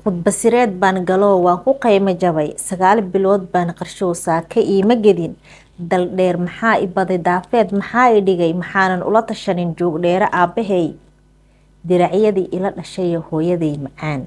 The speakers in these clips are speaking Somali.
khudbasireed baan galoo waan ku qaymo jabay sagaal bilood baan qarshow saaka iima gedin daldheer maxaa i baday daafeed maxaa i dhigay maxaanan ula tashanin joogdheere aabbahay diracyadii ila dhashay hooyaday macaan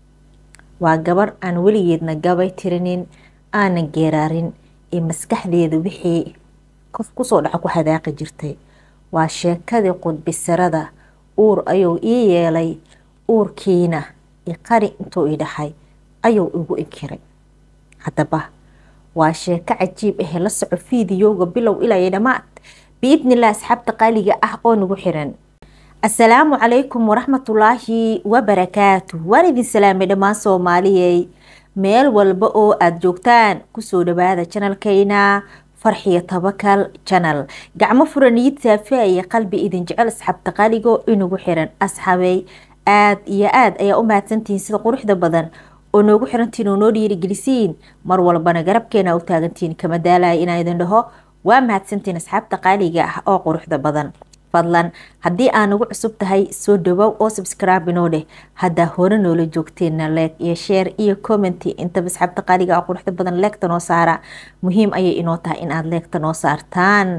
waa gabar aan weligeedna gabay tirinin aanan geeraarin ee maskaxdeeda wixii kusoo dhaca ku hadaaqi jirtay waa sheekadii qudbisirada uur ayuu ii yeelay uurkiina iqari intuu i dhahay ayuu igu inkiray haddaba waa sheeko cajiib ahe la soco fiidiyowga bilow ilaa iyo dhammaad biidnillah asxaabta qaaliga ah oo nagu xiran assalaamu calaykum waraxmatullaahi wabarakaatu waan idin salaamay dhammaan soomaaliyey meel walba oo aada joogtaan kusoo dhawaada janalkayna farxiyo tabakal janal gacmo furaniid saafiaya qalbi idin jecel asxaabta qaaligo inagu xiran asxaabey aada iyo aada ayaa u mahadsantihiin sida quruxda badan oo noogu xirantiin oo noo dhiirigelisiin mar walbana garabkeena u taagantiin kama daalaya inaan idin dhaho waa mahadsantiin asxaabta qaaliga ah oo quruxda badan fadlan haddii aa nagu cusub tahay soo dhawow oo subscribe inoo dheh haddaa hore noola joogteenna leeg iyo sheer iyo commenty intaba asxaabta qaaliga ah quruxda badan leegta noo saara muhiim ayay inoo tahay in aada leegta noo saartaan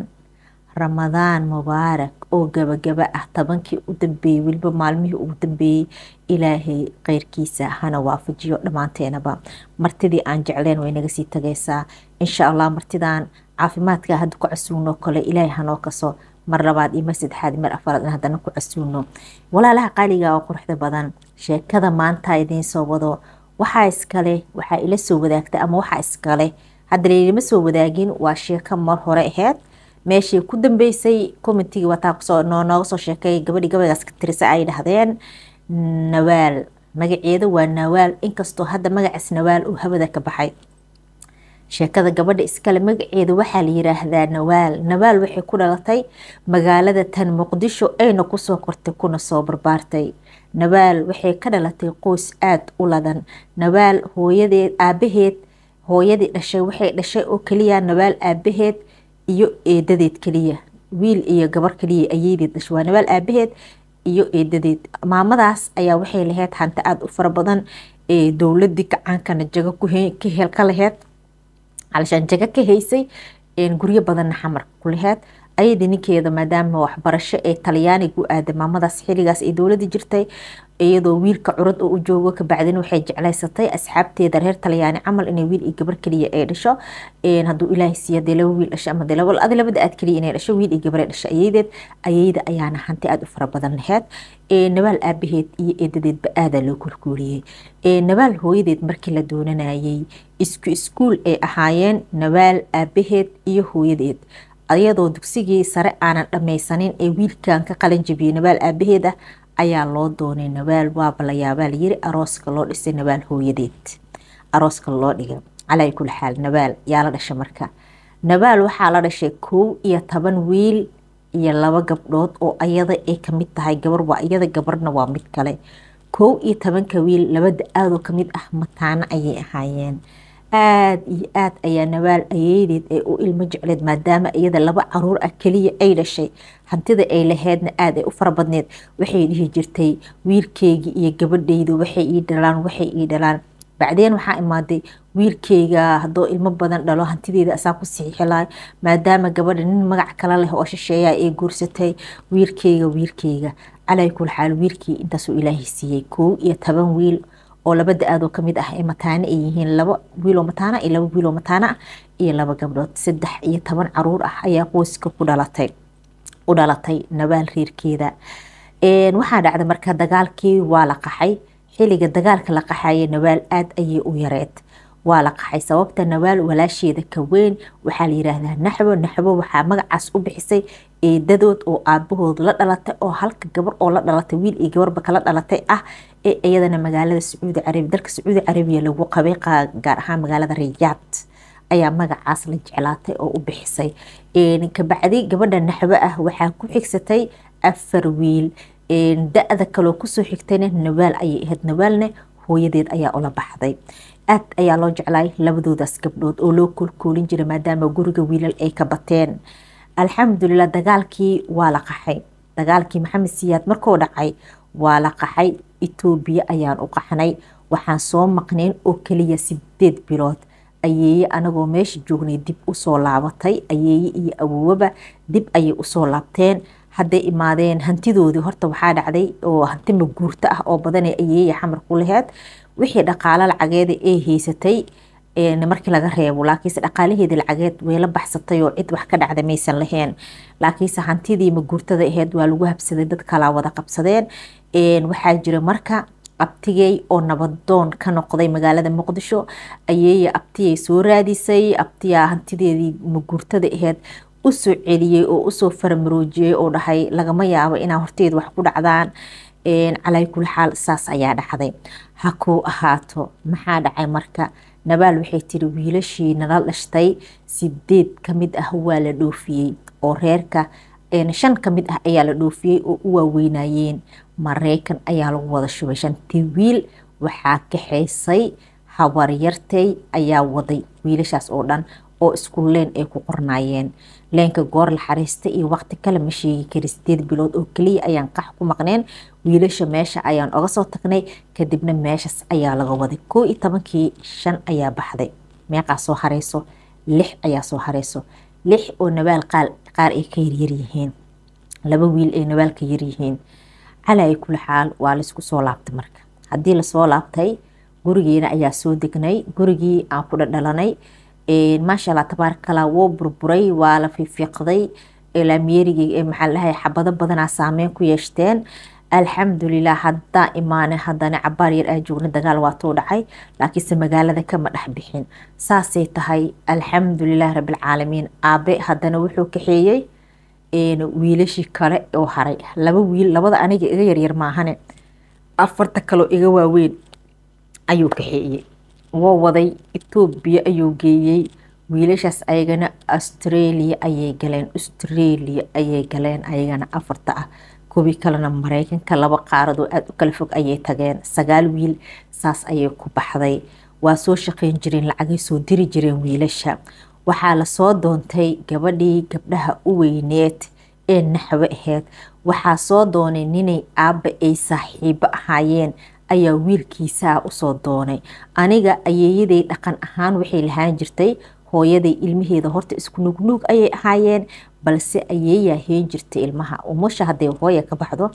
ramadaan mubaarak oo gabagaba ah tobankii u dambeeyey weliba maalmihii ugu dambeeyey ilaahay keyrkiisa hana waafajiyo dhammaanteenaba martidii aan jecleen way naga sii tagaysaa insha allah martidan caafimaadka hadda ku casuuno kale ilaahay hanoo kaso mar labaad iyo mar saddexaad mar afaraad in haddana ku casuuno walaalaha qaaliga oo quruxda badan sheekada maanta idiin soo wado waxaa iskale waxaa ila soo wadaagta ama waxaa iskale hadda laylama soo wadaagin waa sheeko mar hore aheyd meeshii ku dambeysay commentigii wataa kusoo nooga soo sheekay gabadhii gabaygaas ka tirisa ay dhahdeen nawaal magaceeda waa nawaal inkastoo hadda magacaas nawaal uu hawada ka baxay sheekada gabadha iskale magaceeda waxaa la yiraahdaa nawaal nawaal waxay ku dhalatay magaalada tan muqdisho ayna kusoo kortay kuna soo barbaartay nawaal waxay ka dhalatay qoys aada u ladan nawaal hooyadeed aabaheed hooyadii dhashay waxay dhashay oo keliya nawaal aabaheed iyo eedadeed keliya wiil iyo gabar keliya ayeedeed dhashay waa nawaal aabaheed iyo eedadeed maamadaas ayaa waxay lahayd hanti aada u fara badan ee dowladii gacaankana jago ka hel ka laheyd calashaan jago ka haysay guryo badanna xamar ku laheyd ayadii ninkeeda maadaama waxbarasho ee talyaaniga u aaday maamadaas xiligaas ay dowlada jirtay iyadoo wiilka curad oo u joogo kabacdin waxay jeclaysatay asxaabteeda reer talyaani camal inay wiil iyo gabar keliya ay dhasho haduu ilaahay siiya dee laba wiil dhasho ama dee adi labada aad keliya inay dhasho wiil iyo gabar ay dhasho ayadeed ayayda ayaana hanti aada u fara badan laheyd nabaal aabaheed iyo eedadeedba aadaa loo korguuriyey nabaal hooyadeed markii la doonanayay isku iskuul ay ahaayeen nabaal aabaheed iyo hooyadeed ayadoo dugsigii sare aanan dhammaysanin ee wiilkan ka qalin jabiyey nabaal aabaheed ah ayaa loo doonay nawaal waaba la yaabaa layiri arooska loo dhisay nawaal hooyadeed arooska loo dhigay calaa kuli xaal nawaal yaa la dhashay marka nawaal waxaa la dhashay kow iyo toban wiil iyo laba gabdhood oo ayada ay kamid tahay gabar waa iyada gabarna waa mid kale kow iyo tobanka wiil labada aadoo kamid ah mataano ayay ahaayeen aada iyo aad ayaa nawaal ayeedeed ee u ilmo jecleed maadaama iyada laba caruur ah keliya ay dhashay hantida ay laheydna aada ay u fara badneed waxay dhihi jirtay wiilkeyga iyo gabadhaydu waxay ii dhalaan waxay ii dhalaan bacdeen waxaa imaaday wiilkeyga haddoo ilmo badan dhalo hantideeda asaa ku siixilay maadaama gabadha nin magac kala leh oo shisheeya ay guursatay wiilkeyga wiilkeyga calaa kul xaal wiilkii intaasuu ilaahay siiyey kow iyo toban wiil oo labada aadoo kamid ah ee mataano ay yihiin laba wiiloo mataana iyo laba wiiloo mataano ah iyo laba gabdhood saddex iyo toban caruur ah ayaa qoyska ku dhalatay u dhalatay nabaal reerkeeda waxaa dhacday marka dagaalkii waa la qaxay xilliga dagaalka la qaxaye nawaal aada ayay u yareed waa la qaxay sababta nawaal walaasheeda ka weyn waxaa la yiraahdaa naxwo naxwo waxaa magacaas u bixisay eedadood oo aabahood la dhalatay oo halka gabar oo la dhalatay wiil iyo gabarba kala dhalatay ah ee iyadana magaalada sacuudi carabiya dalka sacuudi carabiya lagu qabay gaar ahaan magaalada riyaad ayaa magacaas la jeclaatay oo u bixisay kabacdi gabadha naxwo ah waxaa ku xigsatay afar wiil da-da kaloo kusoo xigtayna nawaal ayay ahayd nawaalna hooyadeed ayaa ula baxday aad ayaa loo jeclaay labadoodaas gabdhood oo loo koolkoolin jiray maadaama guriga wiilal ay ka bateen alxamdulilah dagaalkii waa la qaxay dagaalkii maxamed siyaad markuu dhacay waa la qaxay etoobiya ayaan u qaxnay waxaan soo maqneen oo keliya sideed bilood ayeeye anagoo meesha joognay dib usoo laabatay ayeeye iyo awoowaba dib ayay usoo laabteen hadday imaadeen hantidoodii horta waxaa dhacday oo hanti maguurto ah oo badanee ayeeye xamar ku laheed wixii dhaqaalo lacageeda ee haysatay markii laga reebo laakiinse dhaqaalaheedii lacageed way la baxsatay oo cid wax ka dhacda maysan lahayn laakiinse hantidii maguurtada aheyd waa lagu habsaday dad kalaa wada qabsadeen waxaa jira marka abtigey oo nabadoon ka noqday magaalada muqdisho ayeeye abtiyay soo raadisay abtiyaa hantideedii maguurtada aheyd usoo celiyey oo usoo faramaroojiyey oo dhahay lagama yaabo inaa horteeda wax ku dhacdaan calaa kuli xaal saas ayaa dhacday ha kuu ahaato maxaa dhacay marka nabaal waxay tiri wiilashii nala dhashtay sideed kamid ah waa la dhoofiyey oo reerka shan kamid ah ayaa la dhoofiyey oo u waaweynayeen mareykan ayaa lagu wada shubay shantii wiil waxaa kaxaysay habaryartay ayaa waday wiilashaas oo dhan oo isku leen ay ku qornaayeen leenka goor la xariista iyo waqti kale ma sheegi kari sideed bilood oo keliya ayaan qax ku maqneen wiilasha meesha ayaan oga soo tagnay kadibna meeshaas ayaa laga waday koo iyo tobankii shan ayaa baxday meeqaa soo hareyso lix ayaa soo hareyso lix oo nabaal qaar ay ka yaryaryihiin laba wiil ay nabaal ka yaryihiin calaa kula xaal waa laysku soo laabtay marka haddii lasoo laabtay gurigeena ayaa soo degnay gurigii aan ku dhadhalanay maasha allah tabaarakallah wuu burburay waa la fiifiiqday laamyeerigii maxaa dhahay xabado badanaa saameyn ku yeeshteen alxamdulilah haddaa imaane haddana cabaar yar aa joogna dagaal waatuu dhacay laakiinse magaalada kama dhex bixin saasay tahay alxamdulilah rabilcaalamiin aabe haddana wuxuu kaxeeyey wiilashii kale oo haray laba wiil labada aniga iga yaryar maahane afarta kaloo iga waaweyn ayuu kaxeeyey woo waday etoobiya ayuu geeyey wiilashaas ayagana australia ayay galeen australia ayay galeen ayagana afarta ah kuwii kalena mareykanka laba qaaradoo aada u kala fog ayay tageen sagaal wiil saas ayay ku baxday waa soo shaqeyn jireen lacagay soo diri jireen wiilasha waxaa lasoo doontay gabadhii gabdhaha u weyneed ee naxwe aheyd waxaa soo doonay ninay aabba ay saaxiibo ahaayeen ayaa wiilkiisaa usoo doonay aniga ayeeyaday dhaqan ahaan waxay lahaan jirtay hooyaday ilmaheeda horta isku nugnuug ayay ahaayeen balse ayeeyaa heen jirtay ilmaha umusha hadday hooya ka baxdo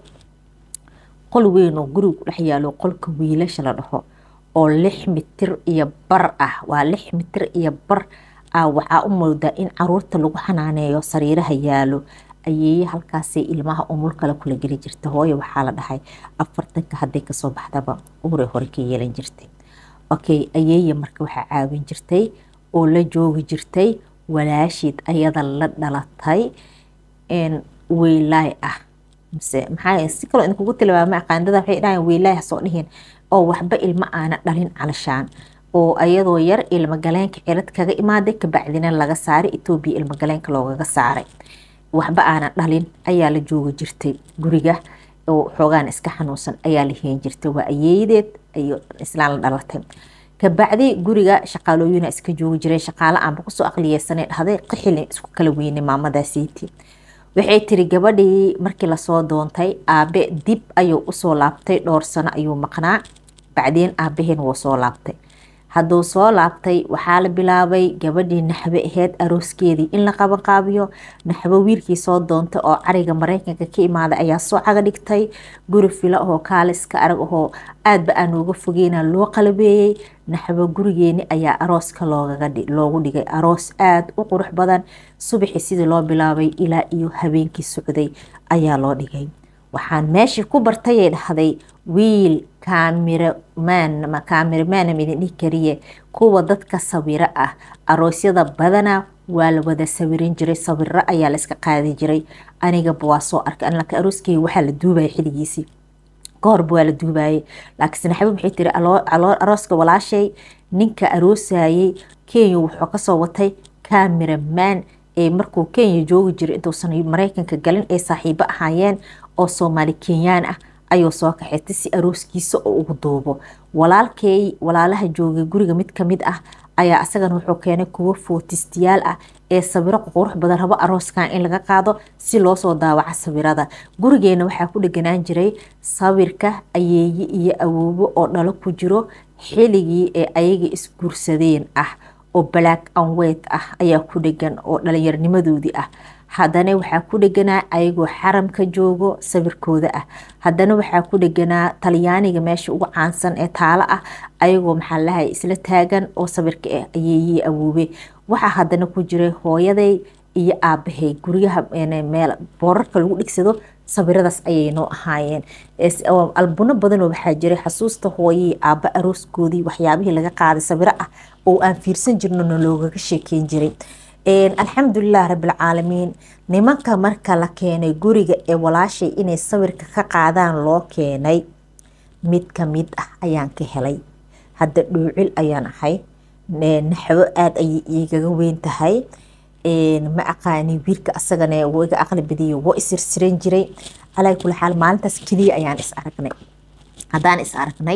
qol weyn oo guriga ku dhex yaalo qolka wiilasha la dhaho oo lix mitir iyo bar ah waa lix mitir iyo bar ah waxaa u moodaa in caruurta lagu xanaaneeyo sariiraha yaalo ayeeye halkaasay ilmaha umul kale kula geli jirta hooyo waxaa la dhahay afartanka hadday kasoo baxdaba uure hore ka yeelan jirtay okay ayeeye marka waxaa caawin jirtay oo la joogi jirtay walaashiid ayada la dhalatay weylaay ah mise maxaa si kaloo idinkugu tilmaama aqaandada waxay dhahayan weylaay hasoo dhihin oo waxba ilmo aana dhalin calashaan oo ayadoo yar ilmagaleenka cirad kaga imaaday kabacdina laga saaray etoobiya ilmagaleenka loogaga saaray waxba aanan dhalin ayaa la joogi jirtay guriga oo xoogaan iska xanuunsan ayaa la heen jirtay waa ayeeyadeed iyo islaan la dhalatay kabacdi guriga shaqaalooyina iska joogi jireen shaqaale aanba kusoo aqliyeysanay dhahday qixilin isku kala weynay maamadaasiiti waxay tiri gabadhii markii lasoo doontay aabe dib ayuu usoo laabtay dhowr sano ayuu maqnaa bacdeen aabaheen wuu soo laabtay hadduu soo laabtay waxaa la bilaabay gabadhii naxwe aheyd arooskeedii in la qabanqaabiyo naxwo wiilkii soo doontay oo cariga mareykanka ka imaaday ayaa soo caga dhigtay guri filo ahoo kaaliska arag ahoo aadba aan nooga fogeyna loo qalabeeyey naxwo gurigeeni ayaa arooska loogu dhigay aroos aada u qurux badan subaxii sidii loo bilaabay ilaa iyo habeenkii socday ayaa loo dhigay waxaan meeshii ku bartayay dhahday wiil kaamiramaan kaamiramaan idin dhihi kariye kuwa dadka sawiro ah aroosyada badanaa waa la wada sawirin jiray sawiro ayaa la iska qaadi jiray anigaba waa soo arkay laakiin arooskeyga waxaa la duubaya xiligiisii kahorba waa la duubayay laakiinse naxbo maxay tiri arooska walaashay ninka aroosayay kenya wuxuu kasoo watay kaamiramaan ee markuu kenya joogi jiray intuusan mareykanka galin ay saaxiibo ahaayeen oo soomaali kenyaan ah ayuu soo kaxeystay si arooskiisa oo ugu duubo walaalkey walaalaha joogay guriga mid kamid ah ayaa asagana wuxuu keenay kuwo footistiyaal ah ee sawiro qurux badan rabo arooskan in laga qaado si loosoo daawaco sawirada gurigeena waxaa ku dheganaan jiray sawirka ayeeye iyo awoobo oo dhalo ku jiro xiligii ee ayaga isguursadeen ah oo black and white ah ayaa ku dhegan oo dhalinyarnimadoodii ah haddana waxaa ku dheganaa ayagoo xaramka joogo sawirkooda ah haddana waxaa ku dheganaa talyaaniga meesha ugu caansan ee taalo ah ayagoo maxaa lahay isla taagan oo sawirka ah ayeeyii awoobe waxaa haddana ku jiray hooyaday iyo aabahay guryaha meel boorarka lagu dhigsado sawiradaas ayay noo ahaayeen albuno badanoo waxaa jiray xasuusta hooyii aaba arooskoodii waxyaabihii laga qaaday sawiro ah oo aan fiirsan jirnona loogaga sheekeyn jiray alxamdulilah rabilcaalamiin nimanka marka la keenay guriga ee walaashay inay sawirka ka qaadaan loo keenay mid kamid ah ayaan ka helay hadda dhoocil ayaan ahay naxwo aada ayay igaga weyn tahay ma aqaani wiilka asagana iga aqli badiyo woo isirsiran jiray alaa kula xaal maalintaas keliya ayaan is aragnay haddaan is aragnay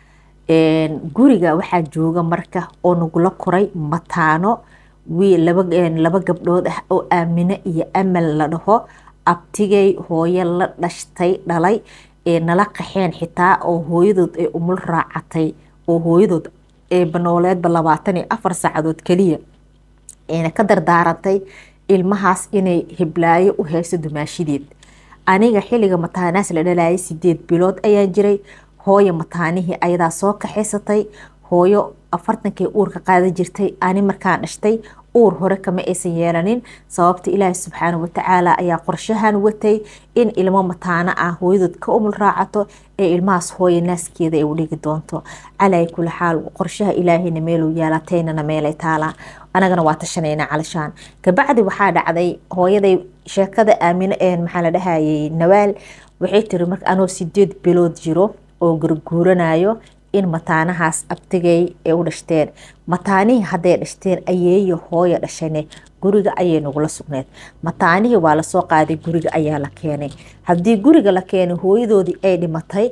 guriga waxaa jooga marka oo nagula koray mataano wiil laba gabdhood ah oo aamine iyo amal la dhaho abtigay hooyo la dhashtay dhalay ee nala qaxeen xitaa oo hooyadood ay umul raacatay oo hooyadood ee banooleedba labaatan iyo afar saacadood keliya eena ka dardaarantay ilmahaas inay hiblaayo u hayso dumaashideed aniga xilliga mataanaas la dhalayay sideed bilood ayaan jiray hooyo mataanihii ayadaa soo kaxaysatay hooyo afartankii uurka qaadan jirtay ani markaan dhashtay uur hore kama aysan yeelanin sababta ilaahi subxaana watacaala ayaa qorshahan watay in ilmo mataano ah hooyadood ka umul raacato ee ilmahaas hooya naaskeeda ay u dhigi doonto calaa kuli xaal qorshaha ilaahayna meeluu yaalaataynana meelay taalaa anagana waa tashanayna calashaan kabacdi waxaa dhacday hooyaday sheekada aamino ee maxaa la dhahayay nawaal waxay tiri marka anoo sideed bilood jiro oo gurguuranayo in mataanahaas abtigay ay u dhashteen mataanihii hadday dhashteen ayeeyo hooya dhashane guriga ayay nagula sugneed mataanihii waa lasoo qaaday guriga ayaa la keenay haddii guriga la keenay hooyadoodii ay dhimatay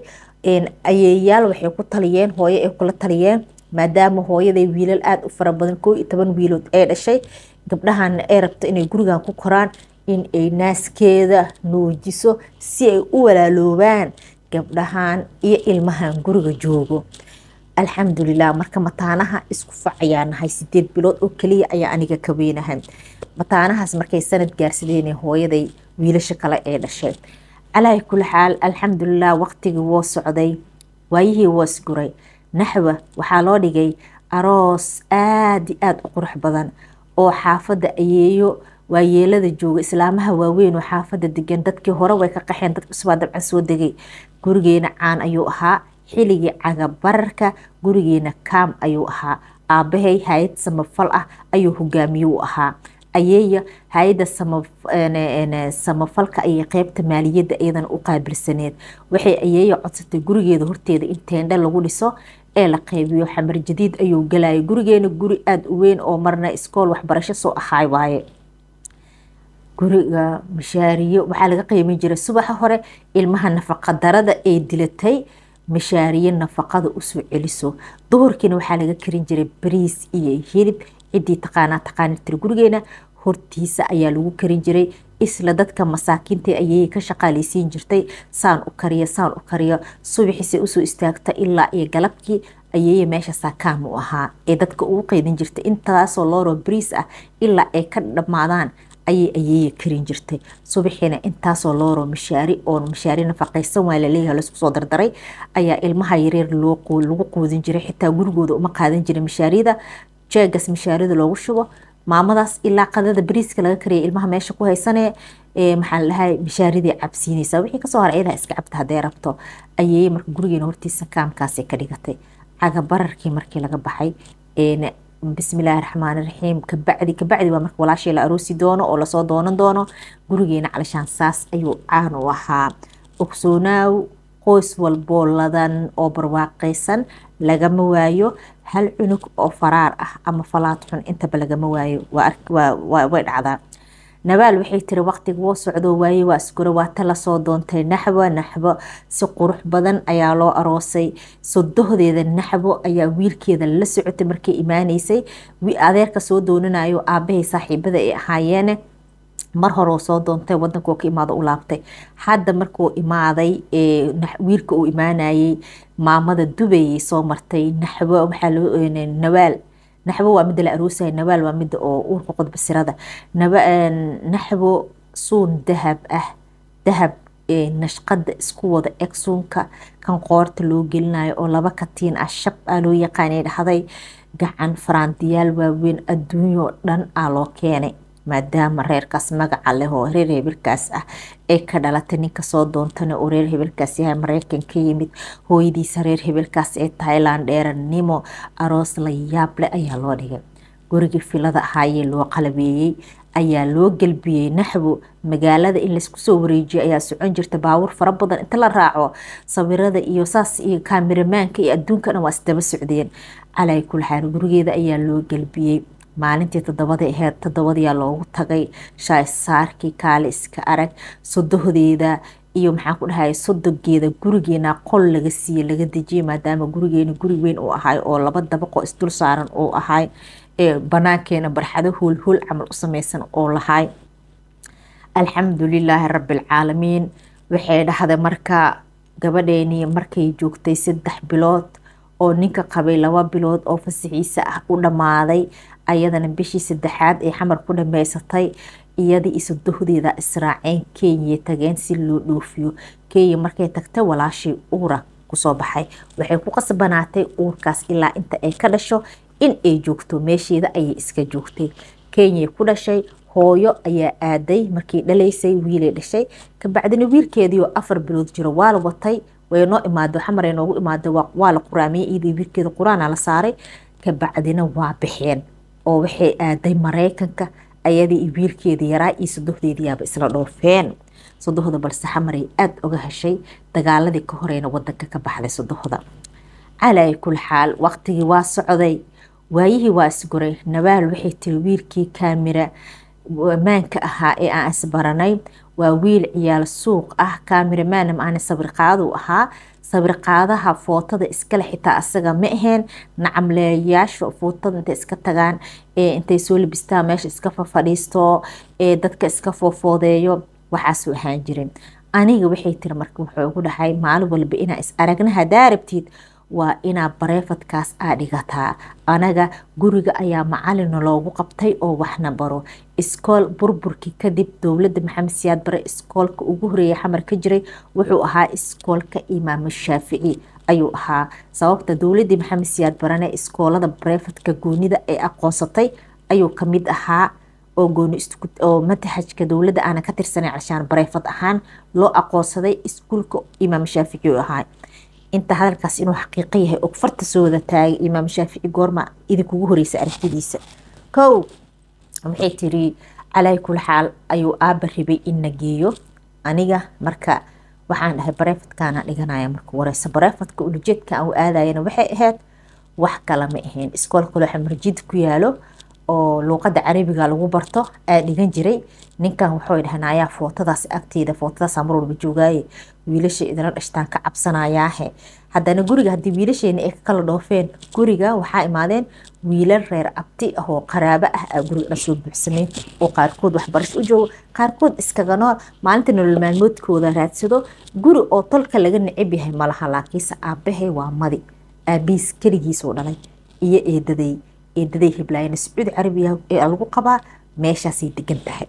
ayeeyaal waxay ku taliyeen hooyo ay kula taliyeen maadaama hooyaday wiilal aada u fara badan koo iyo toban wiilood ay dhashay gabdhahana ay rabto inay gurigan ku koraan in ay naaskeeda nuujiso si ay u walaaloobaan gabdhahan iyo ilmahan guriga joogo alxamdulilah marka mataanaha isku fac ayaa nahay sideed bilood oo keliya ayaa aniga ka weynahay mataanahaas markay sanad gaarsadeen hooyaday wiilasha kale ee dhashay calaa kuli xaal alxamdulilah waqtigii woo socday waayihii woo isguray naxwa waxaa loo dhigay aroos aada i aada u qurux badan oo xaafadda ayeeyo waayeelada jooga islaamaha waaweyn oo xaafada degan dadkii hore way ka qaxeen dad cusbaa dabcan soo degay gurigeena caan ayuu ahaa xiligii cagabararka gurigeena kaam ayuu ahaa aabahay hay-ad samafal ah ayuu hogaamiye u ahaa ayeeya hay-adda samafalka ayay qeybta maaliyadda iyadana u qaabilsaneed waxay ayeeya codsatay gurigeeda horteeda in teendhe lagu dhiso ee la qeybiyo xamar jadiid ayuu galayay gurigeena guri aada u weyn oo marna iskool waxbarasho soo ahaay waaye guriga mashaariyo waxaa laga qiimin jiray subaxa hore ilmaha nafaqa darada ee dilatay mashaariyo nafaqada usoo celiso duhurkiina waxaa laga karin jiray bariis iyo hilib ciddii taqaanaa taqaani tiri gurigeena hortiisa ayaa lagu karin jiray isla dadka masaakiinta ayay ka shaqaaleysiin jirtay saan u kariyo saan u kariyo subaxiise usoo istaagta ilaa iyo galabkii ayay meesha saakaam u ahaa ee dadka ugu qeydin jirtay intaasoo looro bariis ah ilaa ay ka dhammaadaan ayay ayeeya karin jirtay subaxiina intaasoo looro mashaari oo mashaari nafaqaysan waa laleeyahay laisku soo dardaray ayaa ilmaha yareer lagu quudin jiray xitaa gurigooda uma qaadan jiray mashaarida jeegas mashaarida loogu shubo maamadaas ilaa qadada bariiska laga kariyay ilmaha meesha ku haysanee maxaa ladhahay mashaaridii cabsiinaysa wixii kasoo hara iyadaa iska cabta hadday rabto ayay marka gurigeena hortiisa kaamkaasay ka dhigatay cagabararkii markii laga baxay bismillaahi raxmaani raxiim kabacdi kabacdi waa marka walaashii la aroosi doono oo lasoo doonan doono gurigeena calashaan saas ayuu caan u ahaa ogsoonaaw qoys walboo ladan oo barwaaqaysan lagama waayo hal cunug oo faraar ah ama falaad xun intaba lagama waayo way dhacdaa nabaal waxay tiri waqtiga woo socdo waaye waa isgura waata lasoo doontay naxbo naxbo si qurux badan ayaa loo aroosay sodohdeeda naxbo ayaa wiilkeeda la socotay markay imaaneysay adeerka soo doonanayo aabahay saaxiibada ay ahaayeene mar hore oo soo doontay wadanka oo ka imaado u laabtay hadda markuu imaaday wiilka uu imaanayay maamada dubayay soo martay naxbo waxaa loo nawaal naxbo waa midda la aroosaya nawaal waa midda oo uurka qodbasirada naxbo suun dahab ah dahab nashqada isku wada eg suunka kan qoorta loo gelinayo oo laba katiin ah shab ah loo yaqaanay dhahday gacan faraantiyaal waaweyn adduunyao dhan ah loo keenay maadaama reerkaas magaca leh oo reer hebelkaas ah ee ka dhalatay ninka soo doontana oo reer hebelkaas yahay mareykan ka yimid hooyadiisa reer hebelkaas ee thailand dheeranimo aroos la yaab leh ayaa loo dhigay gurigii filada ahaayee loo qalabeeyey ayaa loo gelbiyey naxbo magaalada in laysku soo wareejiyo ayaa socon jirta baawur fara badan inta la raaco sawirada iyo saas iyo kaamiramaanka iyo adduunka dhan waa isdaba socdeen calaa kul xaal gurigeeda ayaa loo gelbiyey maalintii toddobada aheyd toddobadiyaa loogu tagay shaaysaarkii kaale iska arag sodohdeeda iyo maxaan ku dhahay sodogeeda gurigeena qol laga siiyey laga dejiyay maadaama gurigeena guri weyn uu ahay oo laba dabaqoo isdul saaran uu ahay ee banaankeena barxado hoolhool camal u sameysan oo lahay alxamdulilaahi rabbilcaalamiin waxay dhahday marka gabadheenii markay joogtay saddex bilood oo ninka qabay laba bilood oo fasaxiisa ah u dhammaaday ayadana bishii saddexaad ee xamar ku dhameysatay iyadii isodohdeeda israaceen kenya tageen si loo dhoofiyo kenya markay tagtay walaashii uura kusoo baxay waxay ku qasbanaatay uurkaas ilaa inta ay ka dhasho in ay joogto meesheeda ayay iska joogtay kenya ku dhashay hooyo ayaa aaday markii dhalaysay wiilay dhashay kabacdina wiilkeediioo afar bilood jiro waa la watay way noo imaado xamaray noogu imaada waa la quraamiyey iyadii wiilkeeda quraana la saaray kabacdina waa baxeen oo waxay aaday mareykanka ayadii iyo wiilkeedii yaraa iyo sodohdeediyaaba isla dhoofeen sodohda balse xamaray aada oga heshay dagaaladii ka horeyna wadanka ka baxday sodohda calaa kul xaal waqtigii waa socday waayihii waa isguray nabaal waxay tiri wiilkii kaamira maanka ahaa ee aan isbaranay waa wiil ciyaal suuq ah kaamiramaan maana sawirqaadu ahaa sawirqaadaha footada iskale xitaa asaga ma aheen nacamleeyaasha footada intay iska tagaan ee intay soo labistaan meesha iska fafadhiisto ee dadka iska foofoodeeyo waxaasuu ahaan jirin aniga waxay tiri marka wuxuu ugu dhahay maalin walba inaa is aragna hadaa rabtid waa inaa bareefadkaas aa dhigataa anaga guriga ayaa macalina loogu qabtay oo waxna baro iskool burburkii kadib dowladda maxamed siyaad bare iskoolka ugu horeeya xamar ka jiray wuxuu ahaa iskoolka imaam shaafici ayuu ahaa sababta dowladii maxamed siyaad barane iskoolada bareefadka goonida ay aqoonsatay ayuu kamid ahaa oo gooni oo mataxajka dowladda aana ka tirsanay calshaan bareefad ahaan loo aqoonsaday iskuulka imaam shaafici u ahaa inta hadalkaas inuu xaqiiqo yahay og farta soo wada taagay imaam shaafici goorma idinkugu horeysa aragtidiisa kow waxay tiri calaa kul xaal ayuu aaba ribay in na geeyo aniga marka waxaan dhahay bareefadkaana dhiganaya marka wareysa bareefadka ulajeedka aan u aadayana waxay ahayd wax kale ma ahayn iskoolka looxa marjid ku yaalo oo luuqada carabiga lagu barto aa dhigan jiray ninkan waxay dhahan ayaa footadaas agteeda footadaasa mar walba joogaaye wiilasha idinla dhashtaan ka cabsanayaahe haddana guriga haddii wiilasheena ay kala dhoofeen guriga waxaa imaadeen wiilal reer abti ah oo qaraabo ah aa guriga dhan soo buuxsameen oo qaarkood waxbarasho u joogo qaarkood iskaga nool maalinta nolol maalmoodkooda raadsado guri oo tolka laga necab yahay malaha laakiinse aabahe waa madi aabihiis keligiisoo dhalay iyo eedaday eedaday heblaayana sacuudi carabiya ee lagu qabaa meeshaasay degan tahay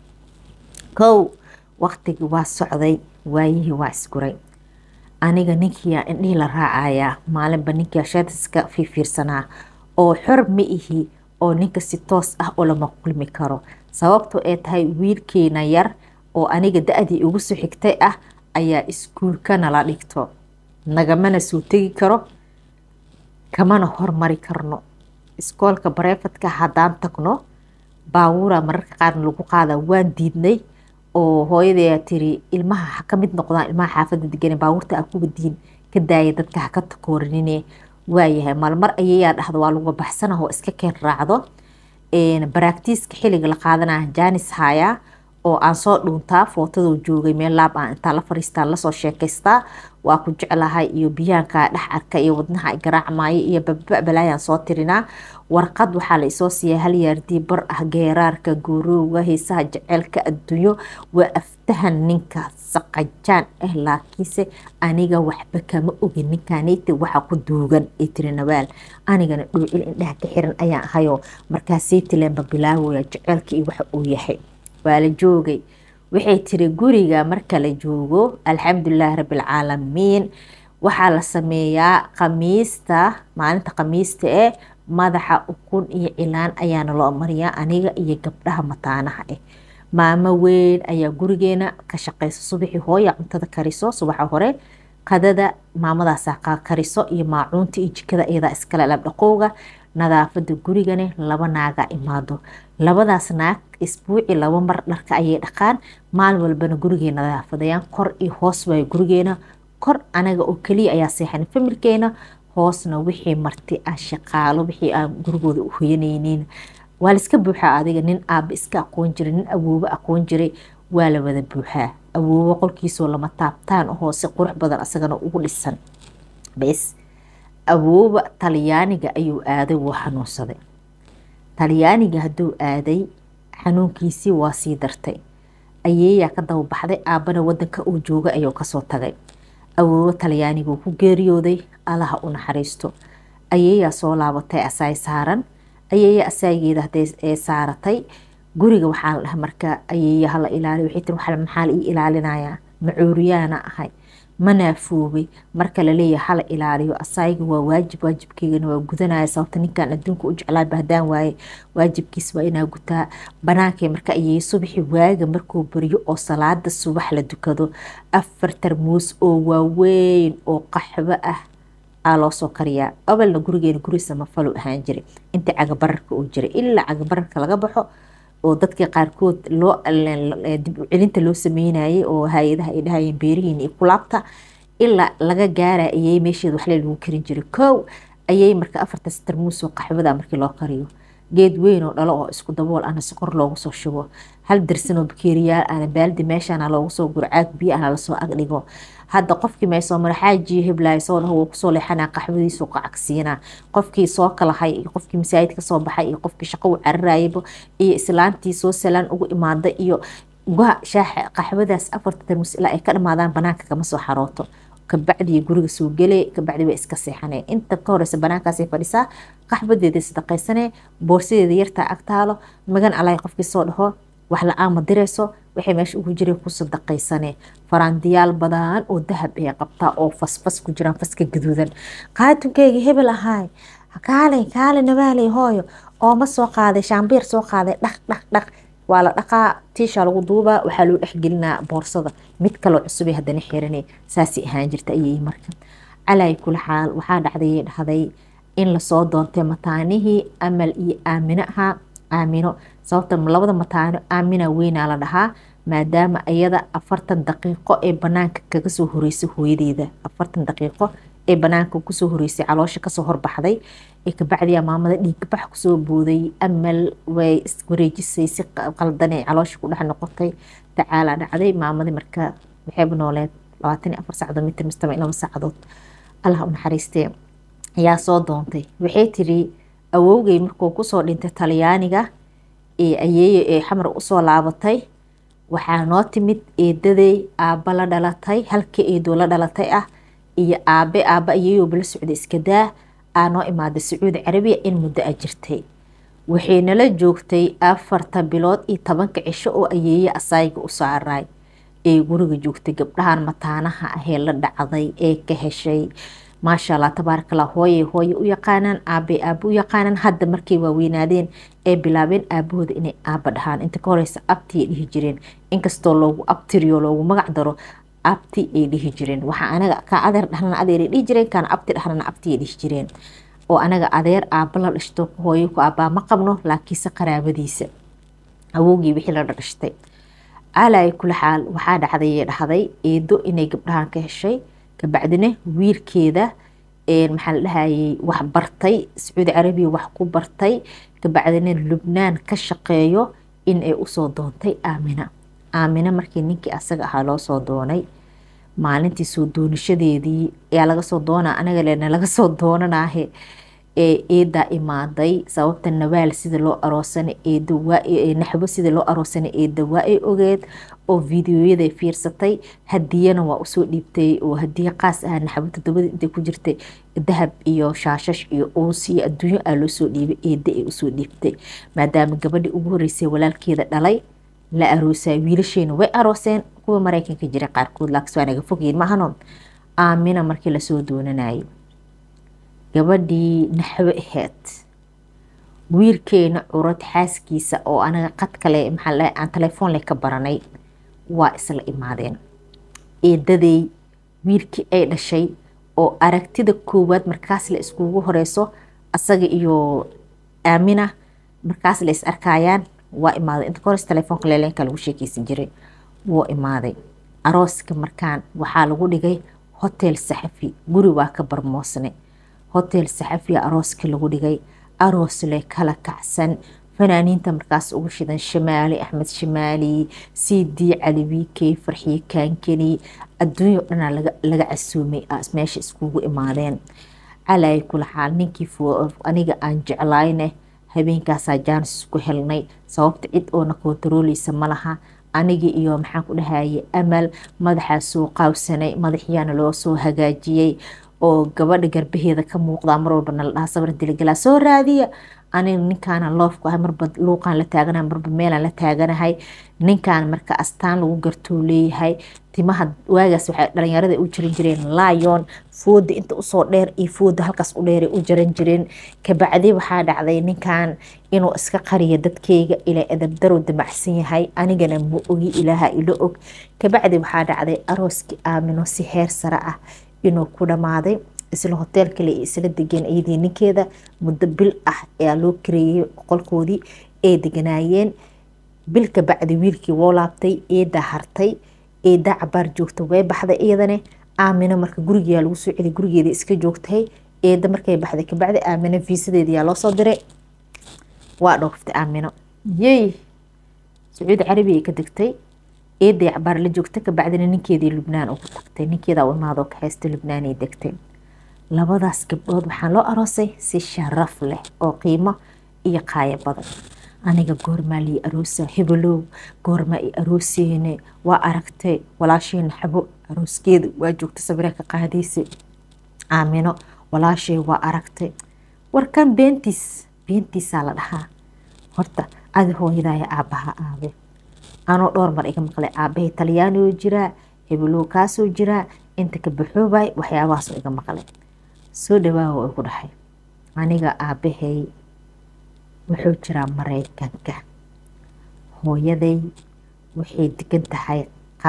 kow waqtigii waa socday waayihii waa isguray aniga ninkiia indhihii la raacayaa maalinba ninkia sheetiska fiifiirsanaa oo xor ma ihi oo ninka si toos ah oo lama kulmi karo sababto ay tahay wiilkeena yar oo aniga da-dii ugu soo xigtay ah ayaa iskuulka nala dhigto nagamana soo tegi karo kamana hormari karno iskoolka bareefadka haddaan tagno baabuura mararka qaarna lagu qaada waan diidnay oo hooyadee tiri ilmaha ha ka mid noqdaan ilmaha xaafada degan baabuurta a kuba diin ka daaya dadka haka takoorinine waayahay maalmar ayayaa dhahda waa lagu baxsanah oo iska keen raacdo baraktiiska xiliga la qaadanaya jaanis haayaa oo aan soo dhuuntaa footadoo joogay meel laab aan intaa la fariistaa lasoo sheekaystaa waa ku jeclahay iyo biyaankaa dhex arka iyo wadnaha garaacmaayo iyo bababalaayaan soo tirinaa warqad waxaa la isoo siiya halyaardii bar ah geeraarka guurowga heesaha jeceelka adduunyo waa aftahan ninka saqajaan ah laakiinse aniga waxba kama ogin ninkaneyta waxa ku duugan ee tiri nabaal anigana dhuucil indhaha ka xiran ayaan ahayoo markaasay tileenba bilaawaya jeceelka iyo waxa uu yahay waa la joogay waxay tiri guriga marka la joogo alxamdulilaahi rabbilcaalamiin waxaa la sameeyaa khamiista maalinta khamiista ee madaxa ukun iyo cilaan ayaana loo mariyaa aniga iyo gabdhaha mataanaha ah maamo weyn ayaa gurigeena ka shaqeysa subaxii hooya cuntada kariso subaxa hore qadada maamadaasa kariso iyo maacuunta iyo jikada iyadaa iskale labdhaqowga nadaafada gurigane laba naaga imaado labadaas naag isbuuci laba mar dharka ayay dhaqaan maalin walbana gurigay nadaafadayaan kor iyo hoos waayo gurigeena kor anaga oo keliya ayaa seexan familkeena hoosna wixii marti ah shaqaalo wixii aan gurigooda u hoyanaynin waa laiska buuxaa adiga nin aaba iska aqoon jiray nin awoobo aqoon jiray waa la wada buuxaa awoobo qolkiisoo lama taabtaan ahoo si qurux badan asagana ugu dhisan bes awooba talyaaniga ayuu aaday wuu xanuunsaday talyaaniga hadduu aaday xanuunkiisii waa sii dartay ayeeyaa ka daba baxday aabana wadanka uu jooga ayuu kasoo tagay awoobo talyaaniguu ku geeriyooday allaha u naxariisto ayeeyaa soo laabatay asaay saaran ayeeya asaageeda haday saaratay guriga waxaa la dhaha marka ayeeya hala ilaaliyo waxay tiri waxa maxaa la ii ilaalinayaa macuuriyaana ahay ma naafoobay marka laleeyahay hala ilaaliyo asaayiga waa waajib waajibkeygana waa gudanaya sababta ninkan adduunka u jeclaaba haddaan waaye waajibkiis waa inaa gutaa banaankay marka ayay subaxi waaga markuu baryo oo salaada subax la dukado afar tarmuus oo waaweyn oo qaxwo ah aa loo soo kariyaa awalna gurigeena guri samafalo ahaan jiray inta cagabararka uu jiray ilaa cagabararka laga baxo oo dadka qaarkood loo dib u celinta loo sameynayay oo hay-adaha ay dhahayeen beerihiin iyo kulaabta ilaa laga gaara ayay meesheeda waxle lagu karin jiray kow ayay marka afartaas tarmuus oo qaxwada markii loo kariyo geed weyn oo dhalo oo isku dabool ana sokor loogu soo shubo hal dirsan oo bakeeriyaal ana baaldi meeshaana loogu soo guro caag biyo ana lasoo agdhigo hadda qofkii meesoo mara xaajiyo heblaay soo dhaho wuu kusoo leexanaa qaxwadiisu qacagsiinaa qofkii soo kalahay iyo qofkii masaajid ka soo baxay iyo qofkii shaqo u cararayaba iyo islaantii soo salaan ugu imaada iyo guha shaaxa qaxwadaas afarta tarmus ilaa ay ka dhamaadaan banaanka kama soo xarooto kabacdii guriga soo gele kabacdi way iska seexanee inta ka horeysa banaankaasay fadhisaa qaxbadeeda sadaqaysanee boorsadeeda yartaa agtaalo magan alay qofkii soo dhaho wax la-aan ma dirayso waxay meesha ugu jireen ku sadaqaysanee faraandiyaal badan oo dahab ay qabtaa oo fasfas ku jiraan faska gaduudan qaatunkeyga hebel ahaay kaalay kaalay nabaalay hooyo oo ma soo qaaday shaambiir soo qaaday dhaq dhaq dhaq waa la dhaqaa tiisha lagu duubaa waxaa loo dhexgelinaa boorsada mid kaloo cusubay haddana xiranay saasay ahaan jirta ayay marka calay kula xaal waxaa dhacday dhahday in lasoo doontay mataanihii amal iyo aamino ahaa aamino sababta labada mataano aamina weynaa la dhahaa maadaama iyada afartan daqiiqo ee banaanka kaga soo horeysay hooyadeeda afartan daqiiqo ee banaanka kusoo horeysay caloosha kasoo horbaxday ee kabacdiyaa maamada dhiigbax kusoo booday amal way iswareejisay si qaldanay caloosha ku dhex noqotay tacaalaa dhacday maamadii marka waxayba nooleed labaatan iyo afar saacadood mitir mistama laba saacadood allah u naxariistee ayaa soo doontay waxay tiri awowgay markuu kusoo dhintay talyaaniga ee ayeeyo ee xamar usoo laabatay waxaa noo timid eedaday aabba la dhalatay halka eedoo la dhalatay ah iyo aabe aabba ayeeyooba la socday iskadaa aa noo imaaday sacuudi carabiya in muddo a jirtay waxay nala joogtay afarta bilood iyo tobanka cisho oo ayeeye asaayiga u saaraay ee guriga joogtay gabdhahan mataanaha ahee la dhacday ee ka heshay maasha allah tabaarakallah hooye hooye u yaqaanaan aabe aabe u yaqaanaan hadda markay waaweynaadeen ee bilaabeen aabahooda inay aaba dhahaan inta ka horeysa abti ay dhihi jireen inkastoo loogu abtiriyo loogu magac daro abti ay dhihi jireen waxaa anaga ka adeer dhahnana adeer ay dhihi jireen kaana abti dhahnana abti ay dhihi jireen oo anaga adeer aaba la dhashto hooyo ku aabaa ma qabno laakiinse qaraabadiisa awowgii wixii la dhashtay calay kula xaal waxaa dhacday dhahday eedo inay gabdhahan ka heshay kabacdina wiilkeeda maxaa la dhahayay wax bartay sacuudi carabiya wax ku bartay kabacdina lubnaan ka shaqeeyo in ay usoo doontay aamina aamine markii ninkii asaga ahaa loo soo doonay maalintii soo doonashadeedii ayaa laga soo doona anaga lena laga soo doonanaahe ee eedaa imaaday sababta nabaal sida loo aroosana naxbo sida loo aroosana eeda waa ay ogeed oo videoyaday fiirsatay hadiyana waa usoo dhiibtay oo hadiye qaas ah naxbo todobada intay ku jirtay dahab iyo shaashash iyo uus iyo adduunyo aa loo soo dhiibay eeda ay usoo dhiibtay maadaama gabadhii ugu horeysay walaalkeeda dhalay la aroosaa wiilasheena way arooseen kuwa mareykanka jira qaarkood laakiin waa naga fogyiin mahano aamina markii lasoo doonanayo gabadhii naxwo aheyd wiilkeena curad xaaskiisa oo anaga qad kale maxaa aan telefoon leh ka baranay waa isla imaadeen eedaday wiilkii ay dhashay oo aragtida koowaad markaas la iskugu horeyso asaga iyo aamina markaas la is arkayaan waa imaaday inta kahores telefoonka leeleenka lagu sheekeysan jiray wuu imaaday arooska markaan waxaa lagu dhigay hotel saxafi guri waa ka barmoosne hotel saxafiya arooska lagu dhigay aroosle kala kacsan fanaaniinta markaas ugu shidan shamaali axmed shamaali cd cali wiikey farxiye kaankeni adduunyo dhanaa laga casuumay meesha iskugu imaadeen calay kula xaal ninkii aniga aan jeclayne habeenkaasaa jaanis isku helnay sababta cid oona kontarooleysa ma laha anigii iyo maxaan ku dhahaye amal madaxaa soo qaawsanay madaxiyaana loo soo hagaajiyey oo gabadha garbaheeda ka muuqdaa mar walba nala dhaha sabar diligalaa soo raadiya aniga ninkaana loofku ahay marba luuqaan la taaganahay marba meelaan la taaganahay ninkaan marka astaan lagu gartuu leeyahay timaha waagaas waxay dhalinyarada u jiran jireen lyon fooda inta usoo dheer iyo fooda halkaas u dheeray u jaran jireen kabacdi waxaa dhacday ninkan inuu iska qariyo dadkeyga ilaa adabdarow damacsan yahay anigana ma ogi ilaaha ilo og kabacdi waxaa dhacday arooskii aamino si heer sare ah inuu ku dhammaaday isla hotel kale isla degeen iyadii ninkeeda muddo bil ah ayaa loo kareeyey qolkoodii ay deganaayeen bil kabacdi wiilkii woo laabtay eedaa hartay eedaa cabaar joogta way baxday iyadane aamino marka gurigeyaa lagu soo celiy gurigeeda iska joogtay eeda markay baxday kabacdi aamino fiisadeediyaa loo soo diray waa dhooftay aamino yey sacuudi carabi ay ka degtay eeday cabaar la joogta kabacdina ninkeedii lubnaan ugu tagtay ninkeedaa u imaadoo ka haystay lubnaanay degtay labadaas gabdhood waxaa loo aroosay si sharaf leh oo qiimo iyo qaayo badan aniga goormaa lii aroosa hebelow goormaa i arooseene waa aragtay walaasheena xabo arooskeeda waa joogta sabiree ka qaadaysa aamino walaashay waa aragtay warkan beentiis beentiisaa la dhahaa horta adi hooyadaaya aabbaha aabe anoo dhowr mar iga maqlay aabahay talyaanigoo jiraa hebelow kaasoo jiraa inta ka baxoobay waxyaabahaasoo iga maqlay soo dhawaawa igu dhahay aniga aabahay wuxuu jiraa maraykanka hooyaday waxay degan tahay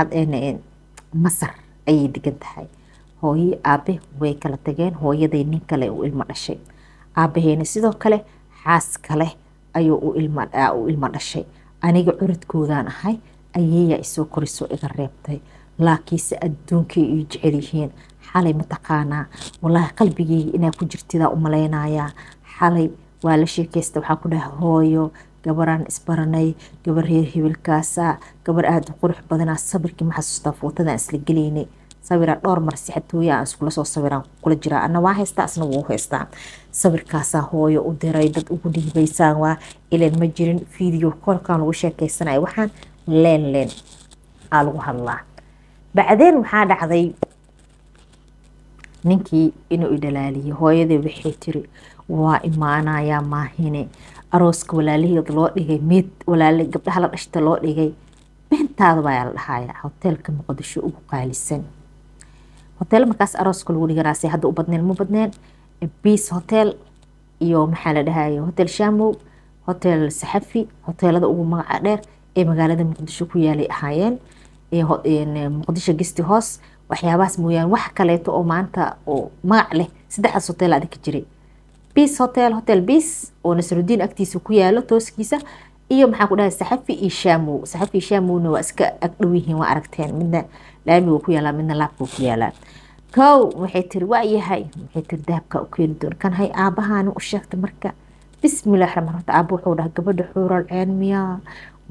masar ayay degan tahay hooyii aabe way kala tageen hooyaday nin kale u ilmo dhashay aabaheyna sidoo kale xaas kale ayuu u ilmo dhashay aniga curadkoodaan ahay ayeeyaa isoo korisoo iga reebtay laakiinse adduunkay ii jecel yihiin xalay mataqaanaa walaahi qalbigeyga inaa ku jirtidaa u malaynayaa xalay waa la sheekeysta waxaa ku dhaha hooyo gabaraan isbaranay gabar reer hibilkaasa gabar aada u qurux badanaa sabirkii ma xasuustaa footadaan isla gelaynay sawiraa dhowr mar sixatooya aan iskula soo sawiraan kula jiraa ana waa haystaa asna wuu haystaa sawirkaasaa hooyo u diray dad ugu dhiibaysaan waa ilan ma jirin video kolkaan lagu sheekeysanaya waxaan leen leen aa lagu hadlaa bacdeen waxaa dhacday ninkii inuu idhalaaliyay hooyadii waxay tiri waa imaanayaa maahine arooska walaalaheed loo dhigay meed walaale gabdhaha la dhashta loo dhigay beentaada baa la dhahayaa hoteelka muqdisho ugu qaalisan hotel markaas arooska lagu dhiganaase hadda u badneen ma badneen biis hotel iyo maxaa la dhahaya hotel shamow hotel saxafi hoteelada ugu magaca dheer ee magaalada muqdisho ku yaalay ahaayeen muqdisho gesti hoos waxyaabahaas mooyaane wax kaleeto oo maanta oo magac leh saddexdaas hotel adika jiray biis hotel hotel biis oo nasrudiin agtiisa ku yaalo tooskiisa iyo maxaa ku dhahay saxafi iyo shamow saxafi iyo shamowna waa iska agdhow yihiin waa aragteen midna laamiga ku yaalaa midna laabka ku yaalaa kow waxay tiri waa yahay waxay tiri dahabka u keeni doon kan hay aabahaani u sheegta marka bismillahi raxmaan raxiim aaba wuxuu dhahay gabadha xuural ceen miyaa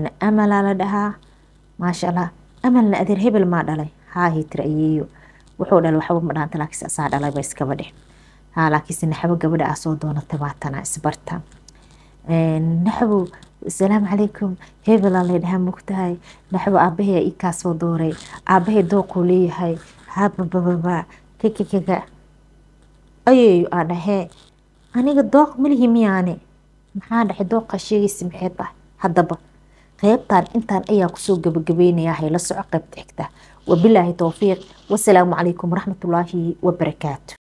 gabadhaana amalaa la dhahaa maasha allah amalna adeer hebel maa dhalay haahi tiri ayeeyo wuxuu dhalay waxba ma dhaanta laakiinse asaa dhalay ba iskaba dheh haa laakiinse naxabo gabadha aa soo doonatay baatana isbarta naxabo asalaamu calaykum hebelaa lay dhahaa mogtahay naxabo aabahee ii kaa soo dooray aabahee dooquu leeyahay hababababa kikikaga ayeeyo aa dhahee aniga dooq malihi miyaane maxaa dhaxay dooqa sheegaysa maxay tahay haddaba qeybtan intaan ayaa kusoo gabagabeynaya hayla soco qeybta xigta wabilaahi towfiiq wasalaamu calaykum waraxmatullaahi wabarakaatu